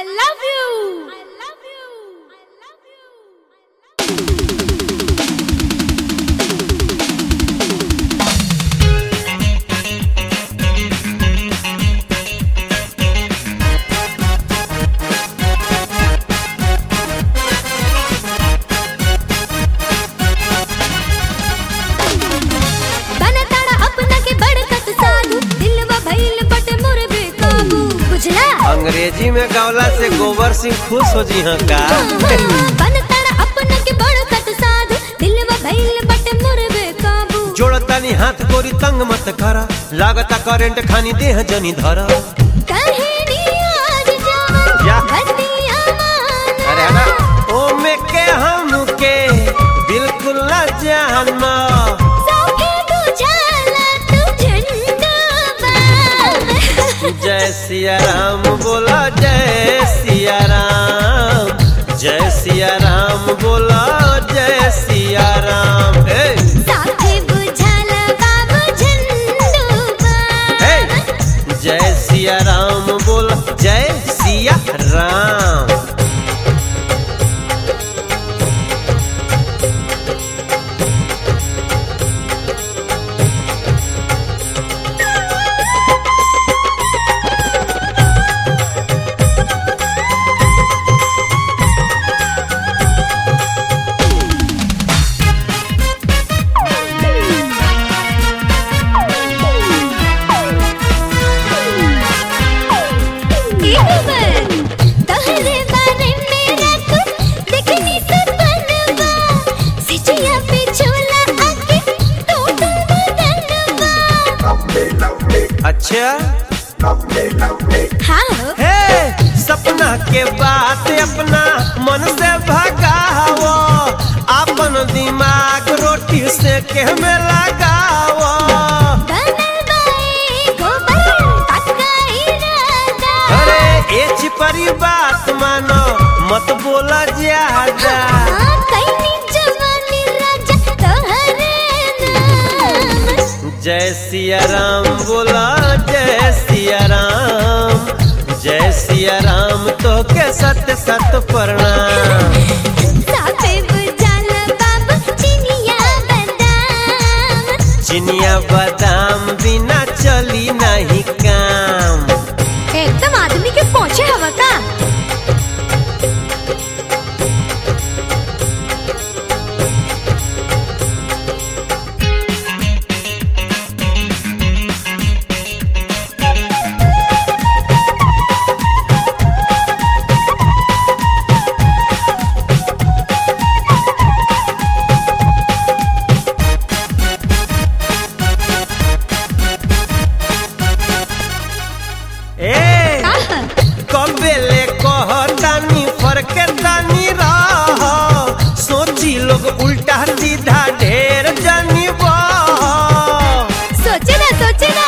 I love you. I love you. I love you. बनताड़ा अपना के बड़कत साधु दिलवा भइल बट मोर बेकाबू बुझला अंग्रेजी में गवला से गोबर सिंह खुश हो जी हाँ का बनताड़ा अपना के बड़कत साधु दिलवा भइल बट मोर बेकाबू जोड़तानी हाथ गोरी तंग मत करा लागता करेंट खानी देह जनी धरा कहेनी आज जावा या। बतिया माना अरे ना ओ में के हम के बिल्कुल न जानना सौखे तू जाला तू झंडा बा जय सिया राम बोला जय सिया राम जय सिया राम बोला जय सिया राम हे साथे बुझाला बाबू झंडू बा हे जय सिया राम बोला जय सिया राम तहरे बारे में रख देखनी सपनवा सिचिया पे झोला आके टोटल बदनवा अच्छा हाँ हो हे सपना के बात अपना मन से भगाओ अपन दिमाग रोटी से के में लगाओ बनल बाए गोबर पक्का इरादा अरे ए चिपरी बात मानो मत बोला ज्यादा हाँ, कैनी जवानी राजा तोहरे नाम जय सिया राम बोला जय सिया राम जय सिया राम तो के सत सत प्रणाम साथे बुझाला बाबू चिनिया बादाम चिनिया बादाम बिना चली नहीं काम एकदम आदमी के पहुंचे हवा का ए कबेले कहतानी फरके तानी रह सोची लोग उल्टा सीधा ढेर जानी बह। सोचे ना सोचे ना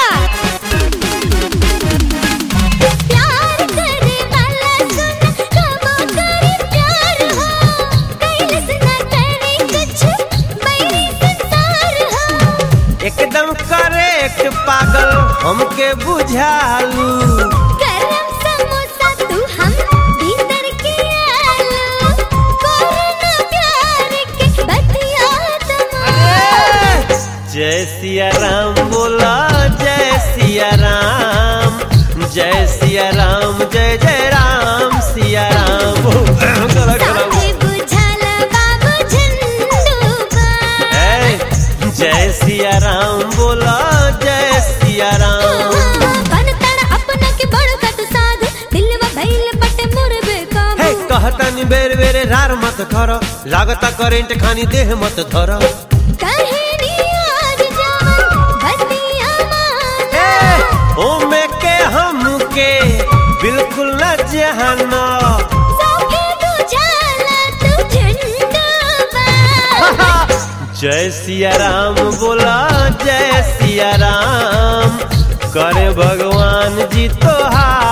प्यार करे वाला सुन कबो करे प्यार हो कैलस ना करे कुछ बैरी संसार हो एकदम करेक्ट पागल हमके बुझालू गरम समोसा तू हम भीतर के आलू कोरोना प्यार के बतिया तुम जय सिया राम बोला जय सिया राम जय सिया राम जय जय राम सिया राम गला गला साथे बुझाला बाबू झंडू बा ए, जय सिया राम बोला जय सिया राम बनताड़ा अपना के बड़कत साध दिलवा भइल बटे मोर बेकाबू हे कहतानी बेर बेरे रार मत कर लागता करेंट खानी देह मत धर कहेनी आज जावा बतिया माना हे ओ में के हम के बिल्कुल न जहाना सौखे तू जाला तू झंडा बा जय सिया राम बोला जय सिया राम करे भगवान जी तोहार